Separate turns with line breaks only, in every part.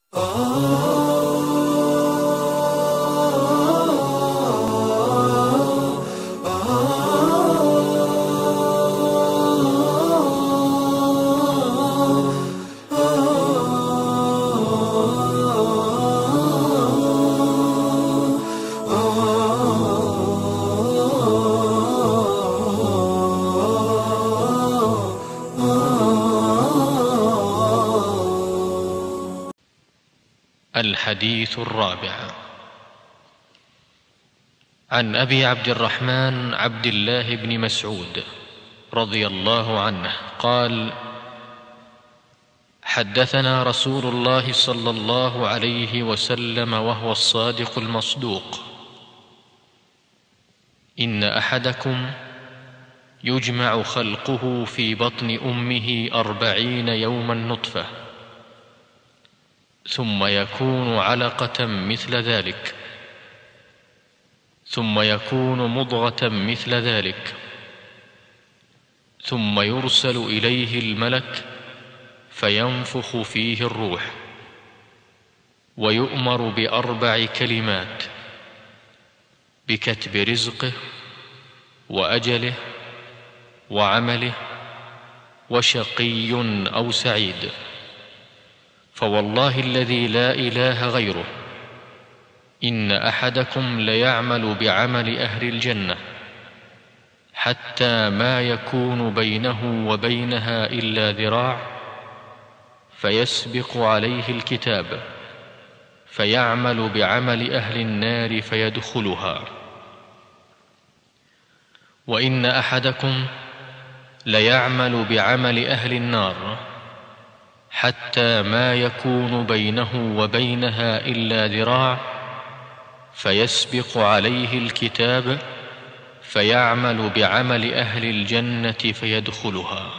الحديث الرابع عن ابي عبد الرحمن عبد الله بن مسعود رضي الله عنه قال حدثنا رسول الله صلى الله عليه وسلم وهو الصادق المصدوق ان احدكم يجمع خلقه في بطن امه اربعين يوما نطفه ثم يكون علقه مثل ذلك ثم يكون مضغه مثل ذلك ثم يرسل اليه الملك فينفخ فيه الروح ويؤمر باربع كلمات بكتب رزقه واجله وعمله وشقي او سعيد فوالله الذي لا اله غيره ان احدكم ليعمل بعمل اهل الجنه حتى ما يكون بينه وبينها الا ذراع فيسبق عليه الكتاب فيعمل بعمل اهل النار فيدخلها وان احدكم ليعمل بعمل اهل النار حتى ما يكون بينه وبينها الا ذراع فيسبق عليه الكتاب فيعمل بعمل اهل الجنه فيدخلها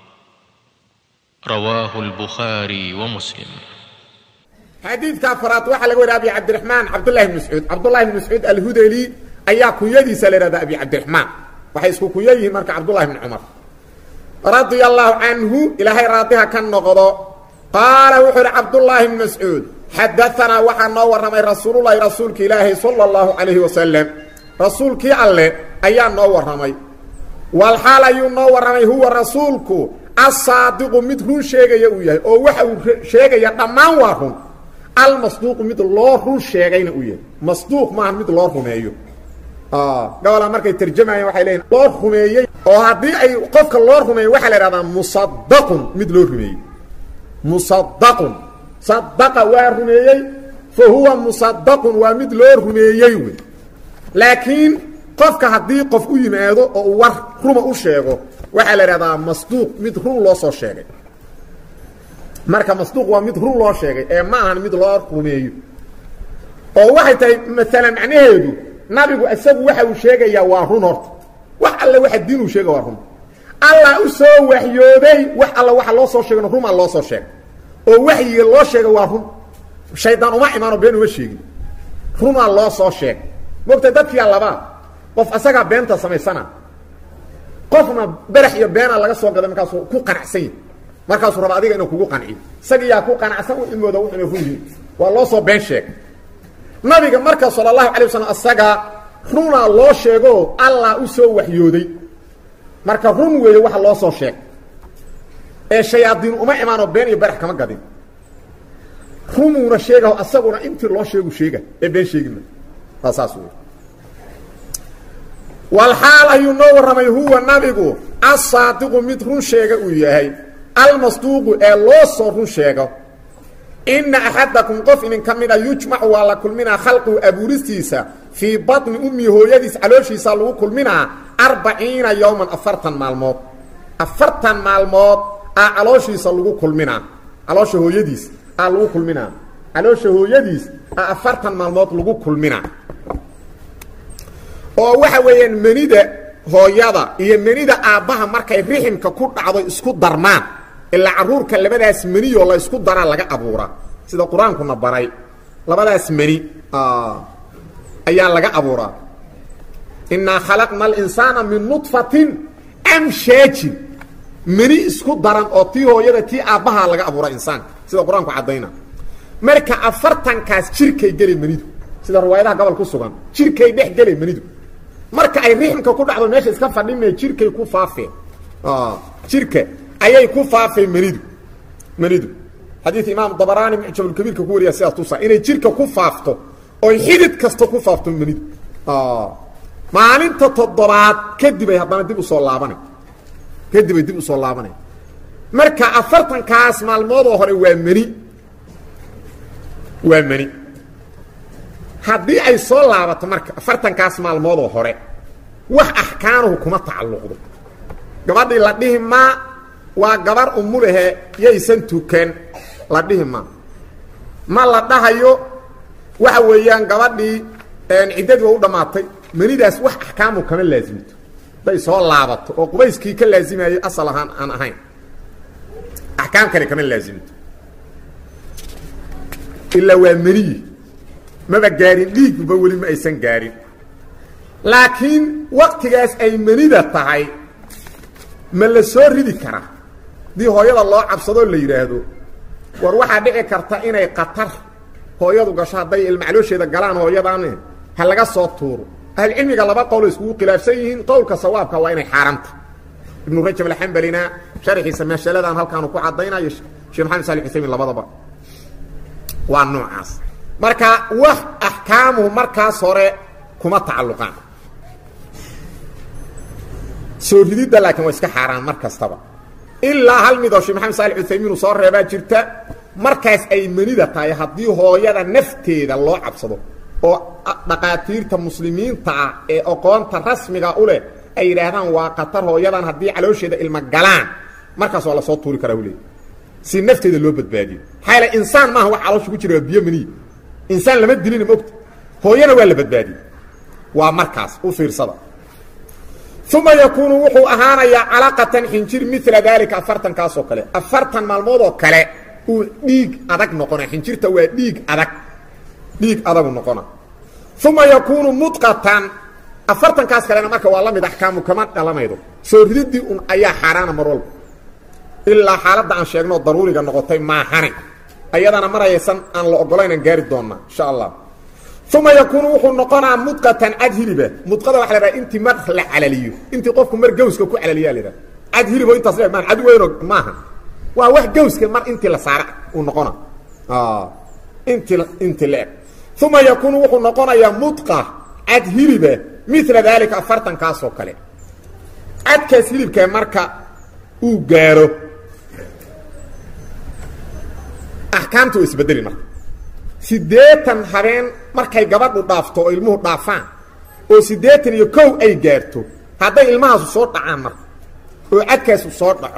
رواه البخاري ومسلم
xadiidka afraad waxaa laga wariya abi cabdiraxmaan cabdullahi bn mascuud cabdullahi bn mascuud alhudeli ayaa kunyadiisa la ihahda abi cabdiraxmaan waxay isku kunyo yihiin marka cabdullahi bn cumar radia allahu canhu ilaahay raadiha ka noqdo qaala wuxuu idhi cabdullaahi bn mascuud xadaanaa waxaa noo warramay rasuululahi rasuulka ilaahay sala allahu calayhi wasalam rasuulkii alle ayaa noo warramay walxaal ayuu noo warramay huwa rasuulku asaadiqu mid run sheegaya uu yahay oo waxa uu sheegaya dhammaan waa run almasduuqu mid loo run sheegayna uu yahay masduuq maaha mid loo rumeeyo gabola markay tarjamayeen waxay leeyiin loo rumeeyey oo haddii ay qofka loo rumeeyo waxaa la ihahdaa musadaqun mid loo rumeeyey musadaqun sadaqa waa rumeeyey fa huwa musadaqun waa mid loo rumeeyey wey laakiin qofka haddii qof u yimaado oo uu war ruma u sheego waxaa la ihahdaa masduuq mid run loo soo sheegay marka masduuq waa mid run loo sheegay ee ma ahan mid loo rumeeyo oo waxay tahay maalan macnaheedu nabigu isagu waxa uu sheegayaa waa run horta wax alle waxa diin uu sheega waa run allah u soo waxyooday wax alla waxa loo soo sheegana rumaa loo soo sheegay oo waxyiga loo sheega waa run shaydaan uma imaano been uma sheegin runaa loo soo sheegay mogta dadkiyaa labaa qof asagaa beenta samaysana qofna berax iyo beenaa laga soo gaday markaasuu ku qanacsan yahy markaasuu raba adiga inuu kugu qanciyo isagiyaa ku qanacsan u ilmooda wuxuna run yihin waa loo soo been sheegay nabiga marka sala allahu alay wasalam asagaa runaa loo sheego allah u soo waxyooday marka run weeye waxa loo soo sheegay ee shayaadiin uma imaanoo been iyo berax kama gadin rumuuna sheegaho asaguna intii loo sheegu sheega ee been sheegima waa saas wey walxaal ayuu noo warramay huwa nabigu asaadiqu mid run sheega uu yahay almasduuqu ee loo soo run sheego ina axadakum qof idinka mid a yujmacu waa la kulminaa khalqigu abuuristiisa fii baطni ummi hooyadiis calooshiisa lagu kulminaa arbaciina yowman afartan maalmood afartan maalmood aa calooshiisa lagu kulminaa caloosha hooyadiis aa lagu kulminaa caloosha hooyadiis aa afartan maalmood lagu kulminaa oo waxa weeyaan menida hooyada iyo menida aabbaha markay riximka ku dhacdo isku darmaan ilaa caruurka labadaas meniyoo la isku daraa laga abuuraa sida qur-aankuna baray labadaas meni ayaa laga abuuraa innaa khalaqna alinsaana min nudfatin amshaajin meni isku daran oo tii hooyada tii aabbaha laga abuura insaanka sida qur-aanku caddayna marka afartankaas jirkay geli manidu sida riwaayadaha gobol ku sugan jirkay dhex geli manidu marka ay rixmka ku dhacdo meesha iska fadhime jirkay ku faafeen jirka ayay ku faafeen manidu manidu xadiid imaam dabaraani mucjamulkabiirka ku wariya sidaas tusa inay jirka ku faafto oy xidid kasta ku faafto manidu maalinta toddobaad kadib ay haddana dib usoo laabanay kadib ay dib usoo laabanay marka afartankaas maalmoodoo hore waa meni waa meni haddii ay soo laabato marka afartankaas maalmoodoo hore wax axkaanuhu kuma tacalluqdo gabadhii la dhihi maa waa gabar umulahe yaysan tukan la dhihi maa ma la dhahayo waxa weeyaan gabadhii ciddadii waa u dhammaatay manidaas wax axkaamu kama laasimto hadday soo laabato oo qubayskii ka laasimayay asal ahaan aan ahayn axkaam kale kama laasimto ilaa waa meniyi maba gaarin dhiigba weli ma aysan gaarin laakiin waktigaas ay menida tahay ma la soo ridi karaa haddii hooyada loo cabsadoo la yidhaahdo war waxaa dhici karta inay qatar hooyadu gasho hadday ilmacloosheeda galaan hooyadan ha laga soo tuuro ahlucilmiga laba qowlo iskugu khilaafsan yihiin qowlka sawaabka waa inay xaaranta ibnu rajab alxambalina sharxiisa masaladan halkaanu ku caddaynayo sheekh maxamed sali usaymin labadaba waa noocaas marka wax axkaamuhu markaas hore kuma tacalluqaan soo rididda laakiin waa iska xaaraan mar kastaba ilaa hal midoo sheekh maxamed saali uthaymiin uu soo reebaa jirta markaas ay menida tahay haddii hooyada nafteeda loo cabsado oo dhaqaatiirta muslimiinta ah ee aqoonta rasmiga u leh ay yidhaahdaan waa qatar hooyadan haddii caloosheeda ilma galaan markaas waa lasoo tuuri karaa uleey si nafteeda loo badbaadiyo maxaa yaele insaan maaha wax caloosha ku jira waa biyo maniya insaan lama dilina mogta hooyana waa la badbaadiyey waa markaas u fiirsada uma yakuunu wuxuu ahaanayaa calaqatan xinjir mila daalika afartankaas oo kale afartan maalmood oo kale uu dhiig adag noqona xinjirta waa dhiig adag dhiig adagu noqona uma yakuunu mudqatan afartankaas kalena marka waa la mid axkaamu kama dhalamaydo soo rididii un ayaa xaaraana mar walba ilaa xaaladda aan sheegno daruuriga noqotay maahane ayadana marayaysan aan la ogolaynaan gaari doonnaa insha allah uma yakuunu wuxuu noqonaa mudqatan cad hiliba mudqada waxa la dhaha intii mar la calaliyo intii qofku mar gawska ku calaliyaa la dhaha cad hilibo intaas le maan cad weyno maaha waa wax gawska mar intii la saara uu noqona inti inti la eg uma yakuunu wuxuu noqonayaa mudqa cad hiliba mila daalika afartankaasoo kale cadkaas hilibkaa marka uu gaaro axkaamta waa isbedeli marka siddeetan habeen markay gabadhu dhaafto oo ilmuhu dhaafaan oo siddeetan iyo kow ay gaarto hadday ilmahaasu soo dhacaan marka oo cadkaasu soo dhaco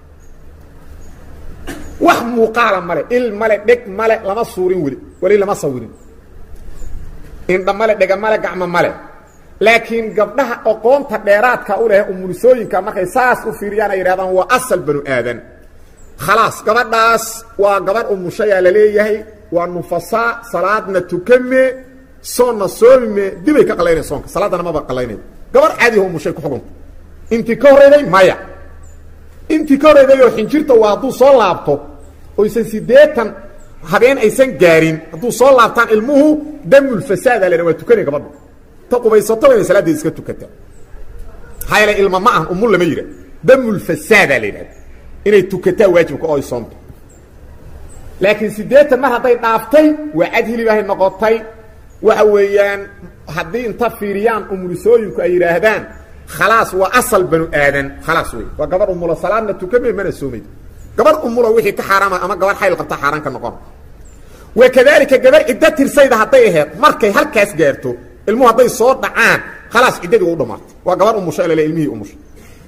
wax muuqaala male il male dheg male lama suurin weli weli lama sawirin indha male dhega male gacmo male laakiin gabdhaha aqoonta dheeraadka u leh umulisooyinka markay saas u fiiriyaan ay yidhahdaan waa asal banu aadan khalaas gabadhaas waa gabadh umushayaa la leeyahay waa nufasaa salaadna tukame soonna soomime dibay ka qalaynaya soonka salaaddana maba qalaynay gabadh caadiho umushay ku xugunta intii ka horreyday maya intii ka horreyday oo xinjirta waa hadduu soo laabto oysan siddeetan habeen aysan gaarin hadduu soo laabtaan ilmuhu damulfasaada la waa tukanay gabadhu ta qubaysato inay salaadeeda iska tukataa maxaa yeele ilma ma ahan umul lama yidha damulfasaada la yidhahda inay tukataa waajibka oo ay soonto laakiin siddeetan mar hadday dhaaftay waa cad hilibaahay noqotay waxa weeyaan haddii inta fiiriyaan umulisooyinku ay yidhaahdaan khalaas waa asal banu aadan khalaas wey waa gabar umula salaadna tukame mana soomaydo gabar umula wixii ka xaaraama ama gabar xayl qabta xaaraan ka noqon wa kadalika gabar ciddo tirsayda hadday aheed markay halkaas gaarto ilmuhu hadday soo dhacaan khalaas ciddadii u dhamaatay waa gabar umusha lale ilmihii umusha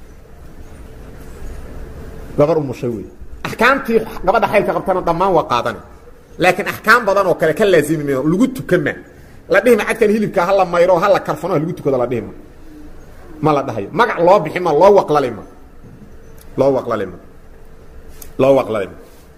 gabar umushay wey axkaamtii gabadha xaylka qabtana dhammaan waa qaadana laakiin axkaam badan oo kale ka laazimi mayo lagu tukama la dhihima cadkan hilibka hala mayro hala karfano lagu tukado la dhihima ma la dhahayo magac loo bixi ma loo waqlalima loo waqlalima loo waqlalima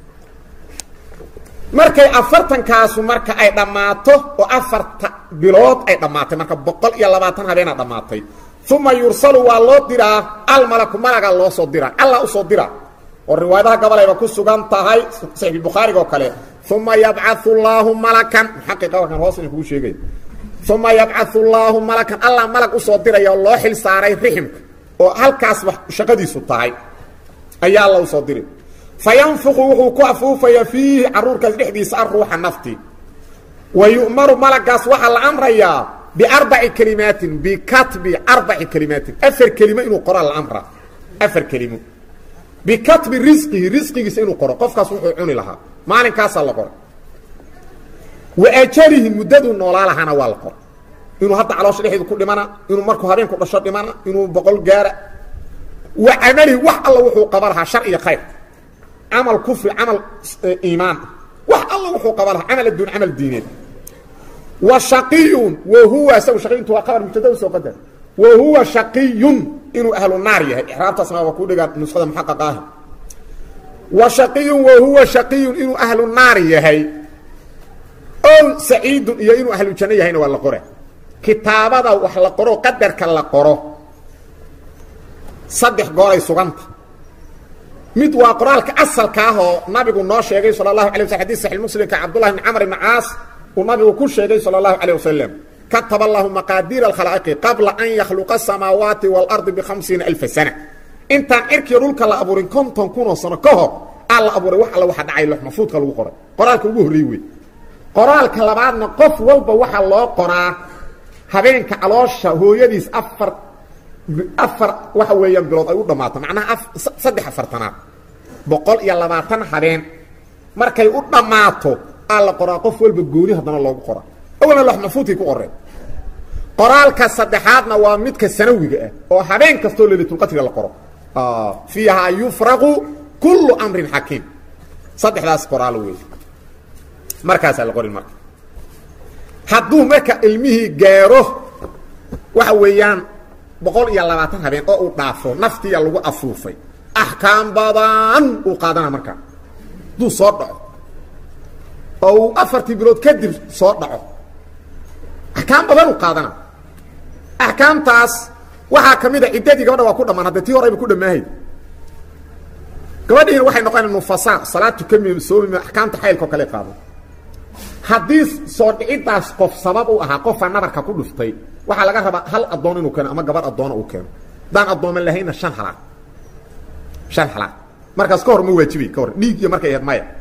markay afartankaasu marka ay dhammaato oo afarta bilood ay dhammaatay marka boqol iyo labaatan habeena dhammaatay uma yursalu waa loo diraa almalaku malaga loo soo diraa alla usoo diraa oo riwaayadaha gabalayba ku sugan tahay saxiixulbukhaariga oo kale uma yabcau llaahu malakan muxaqiqa warkan hoos ina kugu sheegay uma yabcau llaahu malakan allah malag usoo diraya oo loo xil saaray riximka oo halkaasba shaqadiisu tahay ayaa alla usoo diri fayanfuqu wuxuu ku afuufaya fiihi caruurkaas dhexdiisa aruuxa nafti wa yu'maru malagaas waxaa la amrayaa biarbaci kelimaatin bikatbi arbaci kelimaatin afar kelimo inuu qoraa la amraa afar kelimo bikatbi risqihi risqigiisa inuu qoro qofkaas wuxuu cuni lahaa maalinkaasaa la qora wa ajalihi muddaduu noolaa lahaana waa la qora inuu hadda caloosha dhexeedu ku dhimana inuu markuu habeenku dhasho dhimana inuu boqol gaara wa camalihi wax alla wuxuu qaba lahaa shar iyo khayr camal kufri camal iimaan wax alla wuxuu qaba lahaa camal adduun camal diineed wa shaqiyun wa huwa isagu shaqiyuntu waa qabar mubtada soo qadar wa huwa shaqiyun inuu ahlu naar yahay ixraabtaasna waa ku dhigaa nuskhada muxaqaqa ah wa shaqiyun wa huwa shaqiyun inuu ahlu naar yahay ow saciidun iyo inuu ahlu janno yahayna waa la qora kitaabada wax la qoro qadarka la qoro saddex gooray suganta mid waa qoraalka asalka ah oo nabigu noo sheegay sala allahu alay wasl xadis saxi muslimka cabdullahi bn camr ibn caas uu nabigu ku sheegay sala allahu calayh wasalam kataba allahu maqaadiira alkhalaa'iqi qabla an yakhluqa asamaawaati waalardi bikhamsiina alfa sana intaan cirkiyo dhulka la abuurin konton kunoo sano ka hor aa la abuuray wax alla waxa dhacay lox maxfuudka lagu qoray qoraalka ugu horrey wey qoraalka labaadna qof walba waxaa loo qoraa habeenka caloosha hooyadiis afar afar waxa weeyaan bilood ay u dhammaato macnaha saddex afartanaad boqol iyo labaatan habeen markay u dhammaato aa la qoraa qof walba gooni haddana loogu qoraa awalna lox maxfuudkay ku qoreen qoraalka saddexaadna waa midka sanawiga ah oo habeen kastoo leylatulqadriga la qoro fiihaa yufraqu kullu amrin xakiim saddexdaas qoraalo wey markaasaa la qorin marka hadduu marka ilmihii gaaro waxa weeyaan boqol iyo labaatan habeen oo uu dhaafo naftiya lagu afuufay axkaam badan uu qaadana markaa hadduu soo dhaco oo uu afartii bilood kadib soo dhaco axkaam badan uu qaadana axkaamtaas waxaa ka mid a ciddadii gabadha waa ku dhammaan hadda tii horeyba ku dhammaahayd gabadhiina waxay noqonaya nufasaa salaad tukami soomim axkaamta xaylka oo kale qaado haddii soo dhiciddaas qof sabab u ahaa qofaa nabarka ku dhuftay waxaa laga rabaa hal addoon inuu keeno ama gabar addoona uu keeno haddaan addooman lahaynna shan halaad shan halaad markaas ka hor ma waajibay ka hor dhiig iyo markay ahayd maya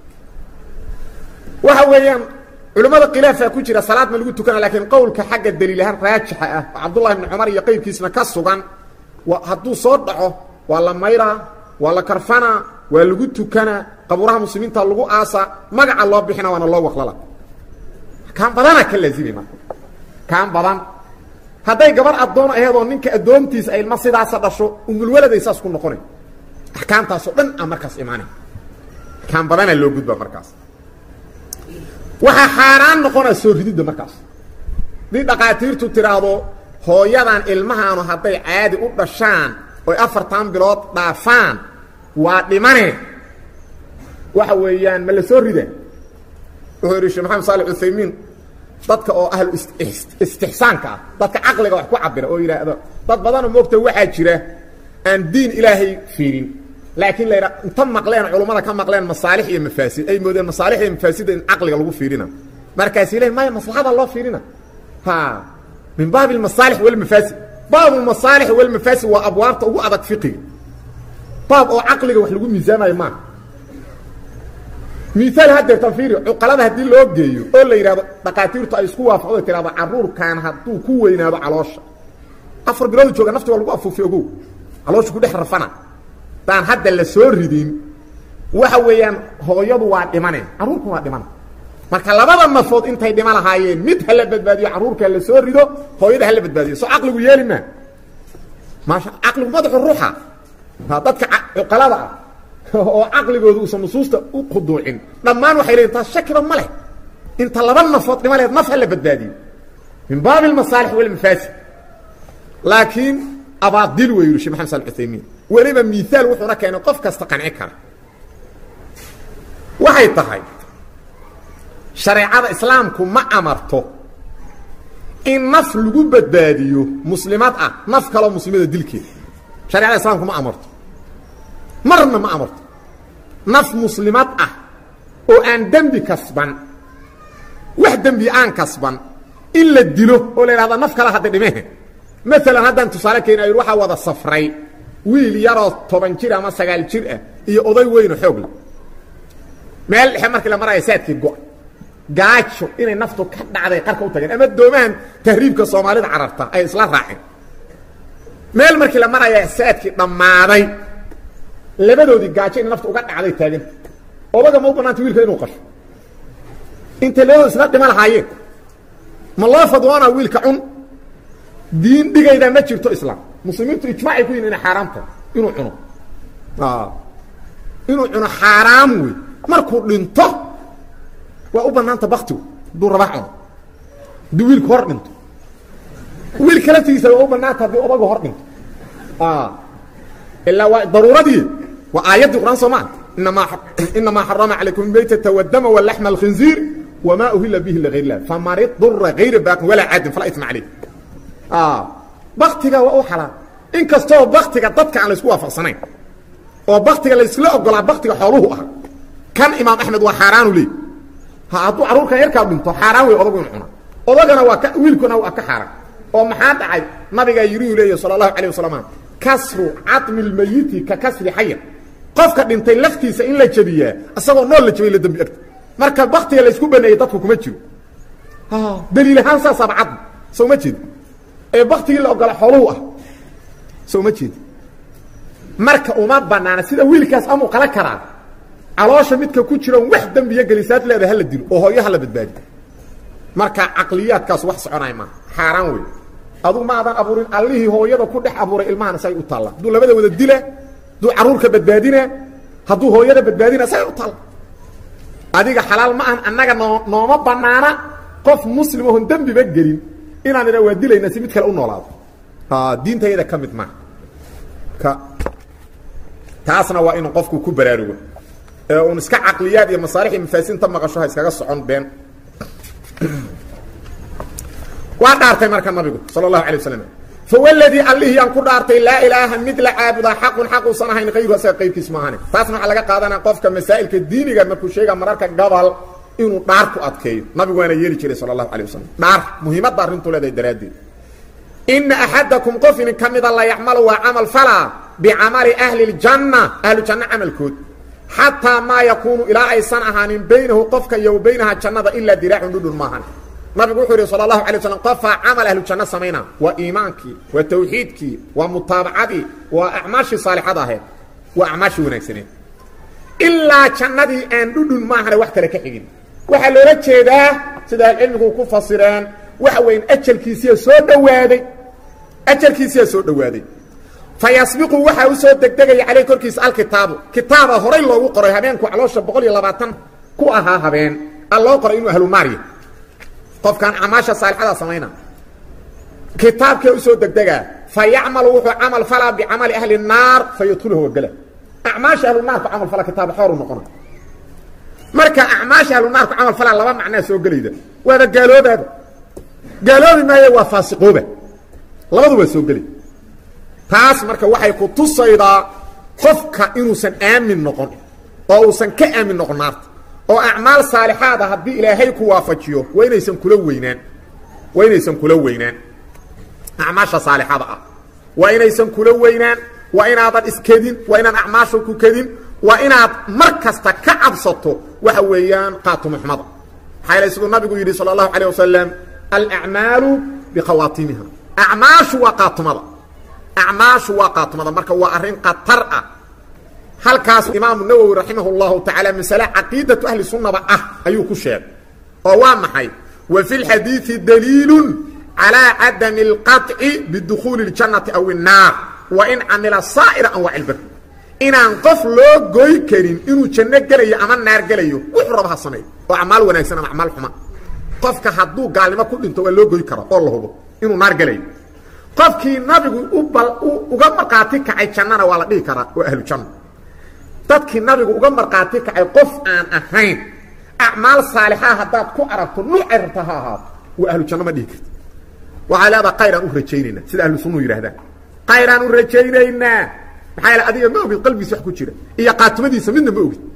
waxa weeyaan culimmada khilaafaa ku jira salaad ma lagu tukana laakiin qowlka xagga daliilahaan raajixa ah oo cabdullahi bni cumar iyo qayrkiisna ka sugan wa hadduu soo dhaco waa la mayraa waa la karfanaa waa lagu tukanaa qabuuraha muslimiinta lagu aasaa magaca loo bixina waana loo waqlala kaan badanaa ka laazimay marka kaan badan hadday gabar addoon aheedoo ninka addoontiisa ay ilma sidaasa dhasho umulwaladay saas ku noqonay axkaamtaasoo dhan a markaas imaanay kaan badanaa loo gudba markaas waxaa xaaraan noqonaa soo rididda markaas haddii dhaqaatiirtu tidhaahdo hooyadan ilmahaanu hadday caadi u dhashaan oy afartan bilood dhaafaan waa dhimane waxa weeyaan ma la soo rida wuxuu yidhi sheekh maxamed saalex uthaymiin dadka oo ahlu istixsaanka ah dadka caqliga wax ku cabira oo yidhaahdo dad badanoo moogta waxaa jira aan diin ilaahay fiirin laakiin la yidhaa inta maqleen culummada ka maqleen masaalix iyo mafaasid ay moodeen masaalix iyo mafaasidda in caqliga lagu fiirina markaasi le maya maslaxada loo fiirina ha min baabi almasaalix walmafaasid baab almasaalix walmafaasid waa abwaabta ugu adag fiqiga baab oo caqliga wax lagu miisaamayo maaha miaal hadeertan fiiri cuqalada haddii loo geeyo oo la yidhahdo dhaqaatiirtu ay isku waafaqdo tirahdo caruurkan hadduu ku weynaado caloosha afar biloodu jooga nafti waa lagu afuufi ogow caloosha ku dhex rafana daan hadda la soo ridin waxa weeyaan hooyadu waa dhimane carruurku waa dhimana marka labada nafood intay dhima lahaayeen mid hala badbaadiyo carruurka la soo rido hooyada hala badbaadiyo soo caqligu yeeli maa maasha caqligu madaxu ruuxa dadka cuqalada ah oo caqligooda uusan nusuusta u khuduucin dhammaan waxay leeyiin taas shakiba ma leh inta laba nafood dhima lehed naf hala badbaadiyo min baabi almasaalix walmafaasid laakiin abaadil wey yidhi shek maxamed sal uthaymiin weliba miaal wuxuuna keenay qof kasta qanci kara waxay tahay shareecada islaamku ma amarto in naf lagu badbaadiyo muslimad ah naf kaloo muslimada dilkeeda shareecada islaamku ma amarto marna ma amarto naf muslimad ah oo aan dembi kasban wax dembi aan kasban in la dilo oo la yidhahda naf kale hadda dhimehe maalan haddaan tusaale keena yidhi waxaa wada safray wiil yaroo toban jir ama sagaal jir ah iyo oday weyno xoogla meel dhexe markii la maraya saadkii go- gaajo inay naftu ka dhacday qarka u tageen ama doomahan tahriibka soomaalida cararta ay isla raaceen meel markii la maraya saadkii dhammaaday labadoodii gaajo inay naftu uga dhacday taaganta odaga ma u banaanta wiilka inuu qasho intay labadoo isla dhima lahaayeen ma loo fadwoonaa wiilka cun diin dhigaydaa ma jirto islaam muslimiintu ijmaacay ku yihin inay xaaraam tahay inuu cuno inuu cuno xaaraam wey markuu dhinto waa u banaanta baktigu hadduu rabaa cuno haddii wiilku hor dhinto wiilka laftigiisa waa u banaanta haddii odagu hor dhinto ilaa waa daruuradii waa aayaddii qur-aan soo maa inamaa inamaa xarama calaykum maytata wadama walaxma alkhinziir wma uhila bihi ligayr lah faman idura gayra baaqin walaa caadin falaa isma caleyh baktiga waa u xalaal in kastoo baktiga dadka aan laysku waafaqsanayn oo baktiga laysla ogolaa baktiga xooluhu ah kan imaam axmed waa xaaraanu leey hadduu carruurkan yarkaa dhinto xaaraan wey odagu inu cuna odagana waa ka wiilkuna waa ka xaaraan oo maxaa dhacay nabigaa yiriu leeya sala allahu alayh wasalam kasru cadmi lmayiti ka kasri xayan qofka dhintay laftiisa in la jebiyaa isagoo nool la jebay la dembi egta marka baktiga laysku baneeyey dadku kuma jiro daliil ahaan saasaaba cadmi soo ma jeedi ee baktigii la ogola xooluhu ah soo ma jeedi marka uma banaana sida wiilkaas amuu qala karaa caloosha midka ku jiroon wax dembiyo gelisaad leeda hala dilo oo hooyo hala badbaadi marka caqliyaadkaas wax soconay maa xaaraan wey aduu ma adan abuurin allihii hooyada ku dhex abuuray ilmahana say u taalla hadduu labada wada dila hadduu carruurka badbaadina hadduu hooyada badbaadina say u taalla adiga xalaal ma ahan annaga noo nooma banaana qof muslim oon dembiba gelin inaan idha waa dilayna si mid kale u noolaado diintayada ka mid maaha ka taasna waa inuu qofku ku baraarugo ee uun iska caqliyaad iyo masaalix iyo mafaasinta maqasho ha iskaga socon been waa dhaartay marka nabigu sala allahu alay wasalam fawladii allihii aan ku dhaartay laa ilaaha mid la caabudaa xaqun xaq uusan ahayn hayru asaga qaybkiis maahane taasna waxaa laga qaadanaa qofka masaa'ilka diiniga markuu sheega mararka gabal inuu dhaar ku adkeeyo nabigu waana yeeli jiray sala allahu alay wasalam dhaar muhiimadda arrintuu leedahay daraaddeed ina axadakum qof inin ka mida la yacmalu waa camal falaa bicamali ahli ljanna ahlu janno camalkood xataa maa yakuunu ilaa aysan ahaanin baynahu qofka iyo wa baynaha jannada ilaa diraacun dhudhun maahan nabigu wuxuu yidhi sala allahu alay waslam qofaa camal ahlu janno samayna waa iimaankii waa tawxiidkii waa mutaabacadii waa acmaashii saalixada ahayd waa acmaashii wanaagsaneed ilaa jannadii aan dhudhun maahane wax kale ka xigin waxaa loola jeedaa sida ahlucilmigu ku fasireen waxa weyn ajalkiisiya soo dhowaaday ajalkiisiyaa soo dhowaaday fa yasbiqu waxaa u soo degdegaya caleyh korkiisa alkitaabu kitaaba horay loogu qoray habeenku caloosha boqol iyo labaatan ku ahaa habeen a loo qoray inuu ahlunaarya qofkaan acmaasha saalixada samayna kitaabkee usoo degdegaa fa yacmalu wuxuu camal falaa bicamali ahli الnaar fa yadkhuluhu wagela acmaasha ahlu naarku camal fala kitaab xooru noqona marka acmaasha ahlu naarku camal falaa laba macnaa soo gelayda waaba gaaloobaaba gaaloobi maayo waa faasiqooba labadu waa soo geli taas marka waxay ku tusaydaa qofka inuusan aamin noqon oo uusan ka aamin noqon naarta oo acmaal saalixaada haddii ilaahay ku waafajiyo waa inaysan kula weynaan waa inaysan kula weynaan acmaasha saalixada ah waa inaysan kula weynaan waa inaadan iskedin waa inaan acmaasha ku kedin waa inaad mar kasta ka cabsato waxa weeyaan qaatumo xumada maxaa yale siduu nabigu yidhi sala allahu calayh wasalam alacmaalu bikhawaatimiha acmaashu waa qaatumada acmaashu waa qaatumada marka waa arrin khatar ah halkaas imaamu nawowi raximah اllahu tacaala masale caqiidatu ahli sunnaba ah ayuu ku sheegay oo waa maxay wa fi lxadiidi daliilu calىa cadami اlqaطci bidukhuuli اljannati aw الnaar wa in camila saa'ira anwaac ilbir inaan qof loo goy karin inuu janno gelayo ama naar gelayo wuxuu raba ha sameeyo oo acmaal wanaagsan ama acmaal xuma qofka hadduu gaalnimo ku dhinto waa loo goy karo oo la hubo inuu naar gelayo qofkii nabigu uga markhaati kacay jannana waa la dhihi karaa waa ahlu janno dadkii nabigu uga markhaati kacay qof aan ahayn acmaal saalixaa haddaad ku aragto nuucay rabta ha ahaato waa ahlu janno ma dhihi karti waxaa leedaha kayraan u rajaynaynaa sida ahlu sunnuhu yidhahdaan kayraan u rajaynaynaa maxaa yaele adiga ma ogid qalbigiisa wax ku jira iyo qaatumadiisa midna ma ogid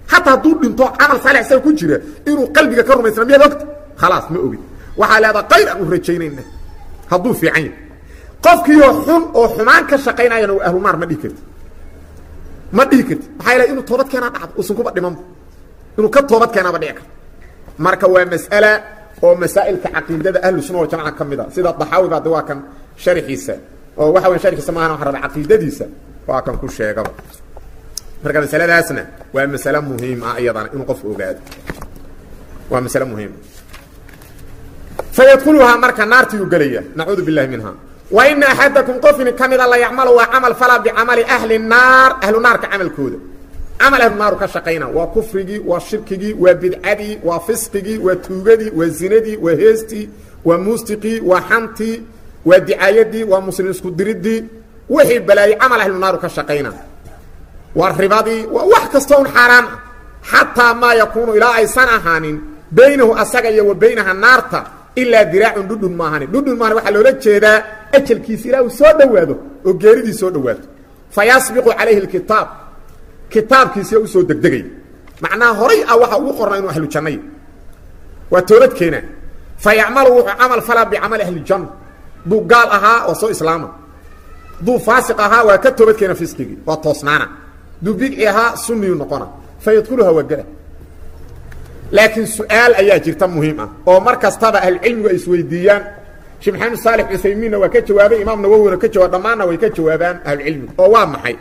xataa hadduu dhinto camal saalix isaga ku jira inuu qalbiga ka rumaysna miyaad ogta khalaas ma ogid waxaa leedaha qayr aan u rajaynayna hadduu fiican yahay qofkiioo xun oo xumaan ka shaqaynayana waa ahlunaar ma dhihi karti ma dhihi karti maxaa yeele inuu toobad keenaa dhacdo uusan kuba dhimanba inuu ka toobad keenaaba dhici karto marka waa mas'ala oo masaa'ilka caqiidada ahlu sunna wal jamaca ka mid a sida daxaawi baa de waa kan sharxiisa oo waxa weya sharxiisa maahan waxaan rabaa caqiidadiisa waa kan ku sheegaba marka masaladaasna waa masale muhiim ah iyadana inuu qofku ogaado waa masale muhiim fayadkuluhaa marka naartiyuu gelaya nacuudu billahi minha wa ina axadakum qofini ka mida la yacmalu waa camal fala bicamali ahli naar ahlu naarka camalkooda camal ahlu naaru ka shaqayna waa kufrigii waa shirkigii waa bidcadii waa fisqigii waa tuugadii waa zinadii waa heestii waa muustiqii waa xantii waa dicaayadii waa muslim isku diridii wixii balaayey camal ahlu naaru ka shaqayna waa ribadii waa wax kastoo un xaaraan ah xataa maa yakuunu ilaa aysan ahaanin baynahu asaga iyo wa baynaha naarta ilaa diraacun dhudhun maahani dhudhun maahani waxaa loola jeedaa ajalkiisa ilaa uu soo dhowaado oo geeridii soo dhowaato fa yasbiqu calayhi alkitaab kitaabkiisiya usoo degdegay macnaha horay ah waxa ugu qornaa inuu ahlu jannay waa toobad keenaa fa yacmalu wuxuu camal falaa bicamali ahlijanna duu gaal ahaa oo soo islaama duu faasiq ahaa waa ka toobad keena fisqigii waa toosnaana duu bidci ahaa sunniyu noqona fa yadkuluha waa gela laakiin su-aal ayaa jirta muhiim ah oo mar kastaba ahlucilmigu ay isweydiiyaan sheekh maxamed saalix cuthaymiinna waa ka jawaabay imaam nawowina ka jawaab dhammaanna way ka jawaabaan ahlucilmigu oo waa maxay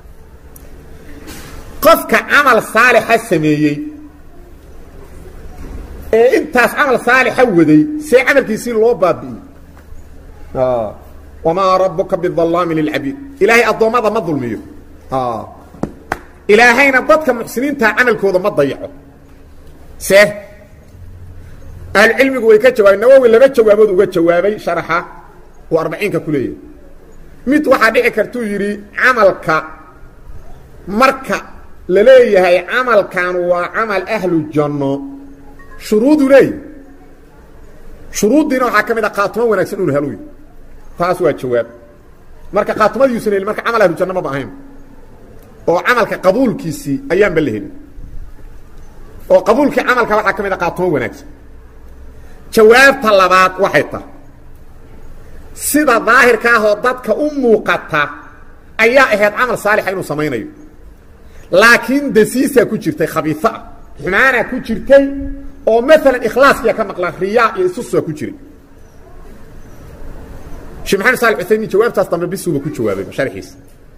qofka camal saalixa sameeyey ee intaas camal saalixa waday see camalkiisii loo baabi'iyey wamaa rabuka bidallaami lilcabiid ilaahay addoommada ma dulmiyo ilaahayna dadka muxsiniintaa camalkooda ma dayaco see ahlucilmigu way ka jawaabeen nawowi laba jawaabood uga jawaabay sharaxa uu arbaciinka ku leeyahay mid waxaa dhici kartuu yidhi camalka marka la leeyahay camalkan waa camal ahlu janno shuruudu leeyahy shuruuddiina waxaa ka mid a qaatumo wanaagsan unu heluy taas waa jawaab marka qaatumadiiusan helin marka camal ahlu janno maba ahayn oo camalka qabuulkiisii ayaanba la helin oo qabuulkii camalka waxaa ka mid a qaatumo wanaagsan jawaabta labaad waxay tahay sida daahirka ahoo dadka u muuqata ayaa ahayd camal saalixa inuu samaynayo laakiin dasiisaa ku jirtay khabiiaa xumaanaa ku jirtay oo maalan ikhlaaskiya ka maqlaan riyaa iyo isusaa ku jiray sheekh maxamed saali uthaymiin jawaabtaas dambe bisuuba ku jawaabay sharxiisa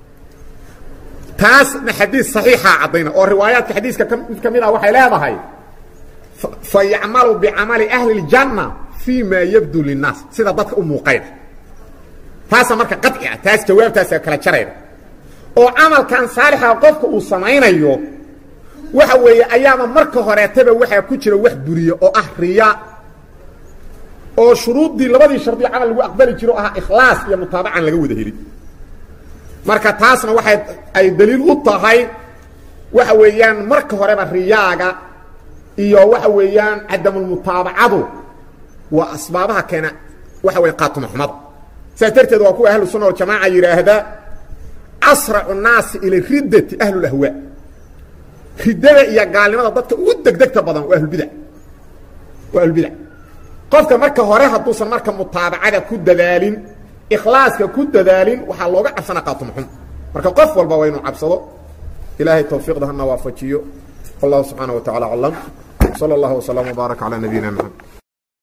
taasna xadiis saxiixaa caddayna oo riwaayaadka xadiiska mid ka mid ah waxay leedahay fa yacmalu bicamali ahli اljanna fii ma yabdu linnaas sida dadka u muuqayna taasa marka qaci ah taas jawaabtaasa kala jarayna oo camalkan saalixa qofka uu samaynayo waxa weeye ayaaba marka horeetaba waxaa ku jira wax buriye oo ah riya oo shuruuddii labadii shardiyo camal lagu aqbali jiro ahaa ikhlaas iyo mutaabacan laga wada helin marka taasna waxay ay daliil u tahay waxa weeyaan marka horeba riyaaga iyo waxa weeyaan cadamulmutaabacadu waa asbaabaha keena waxa weya qaatuma xumada saas darteed waa kuwa ahlu sunna waljamaaca yidhaahda asracu naasi ila riddati ahlulahwaa riddada iyo gaalnimada dadka ugu degdegta badan waa ahlulbidac waa ahlulbidac qofka marka hore hadduusan marka mutaabacada ku dadaalin ikhlaaska ku dadaalin waxaa looga cabsana qaatuma xum marka qof walba waa inuu cabsado ilaahay tawfiiqda hana waafajiyo wallahu subxaana wa tacala aclam sala allahu wasalam wbaarak calaa nabiyina maxamed